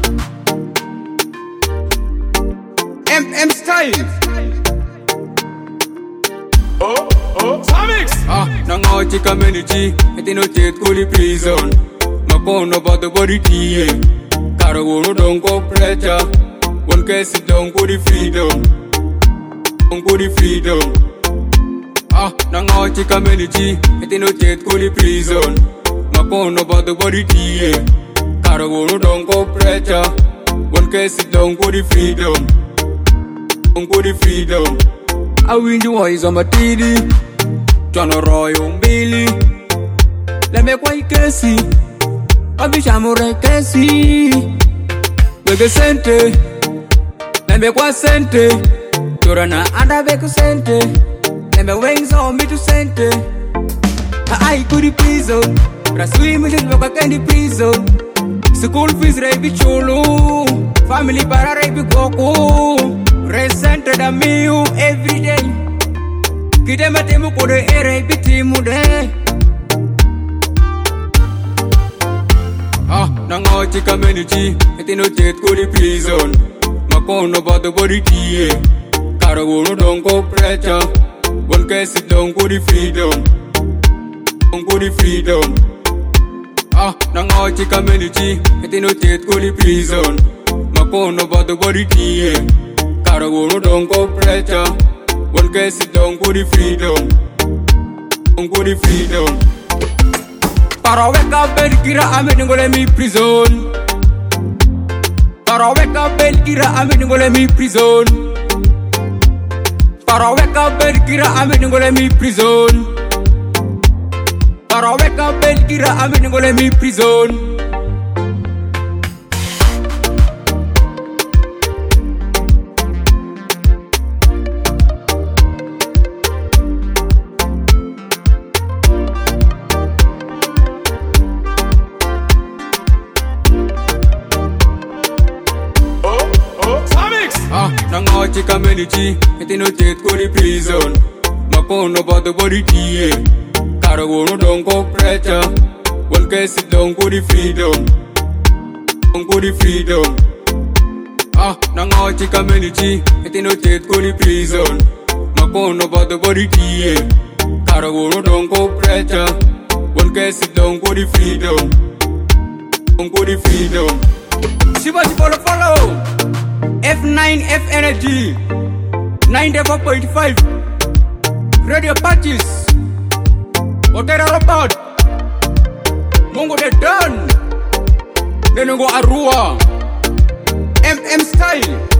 MM style. Oh, oh, Samix! Ah, nangochi community, etino tet kuli prison. Makono bado body tie. Karo wono don't go pressure. One case it don't go the freedom. Don't go the freedom. Ah, nangochi community, etino tet kuli prison. Makono bado body tie. Karo wono don't go pressure. One case it don't go the freedom. Don't go the freedom. awinjo waiza matidi chwano royo mbili lembe kwa ikesi abichamure kesi wege sente lembe kwa sente torana anda beku sente lembe wengso mitu sente ai kuri prison raswimililwe kwa kendi prison school fees reibi chulu family para reibi goku resented a miu every day kidema temu kode ere bitimu de ah nangochi community etino tet kodi prison makono bado body tie karo wono dongo pressure one case dongo di freedom dongo di freedom ah nangochi community etino tet kodi prison makono bado body tie Karo wono don't go pressure One case it don't go the freedom Don't go the freedom Karo weka bel kira ame ningole mi prison Karo weka bel kira ame ningole mi prison Karo weka bel kira ame ningole mi prison Karo weka bel kira ame ningole mi prison Oh, oh, Samix! Ah, nangochi community, etino tet kodi prison. Makono bado body tie. Karo wono don't go pressure. One case it don't go the freedom. Don't go the freedom. Ah, nangochi community, etino tet kodi prison. Makono bado body tie. Karo wono don't go pressure. One case it don't go the freedom. Don't go the freedom. Shiba follow follow. F9 F Energy 94.5 Radio Patches Otera Robot Mungo de Don Denungo Arua MM Style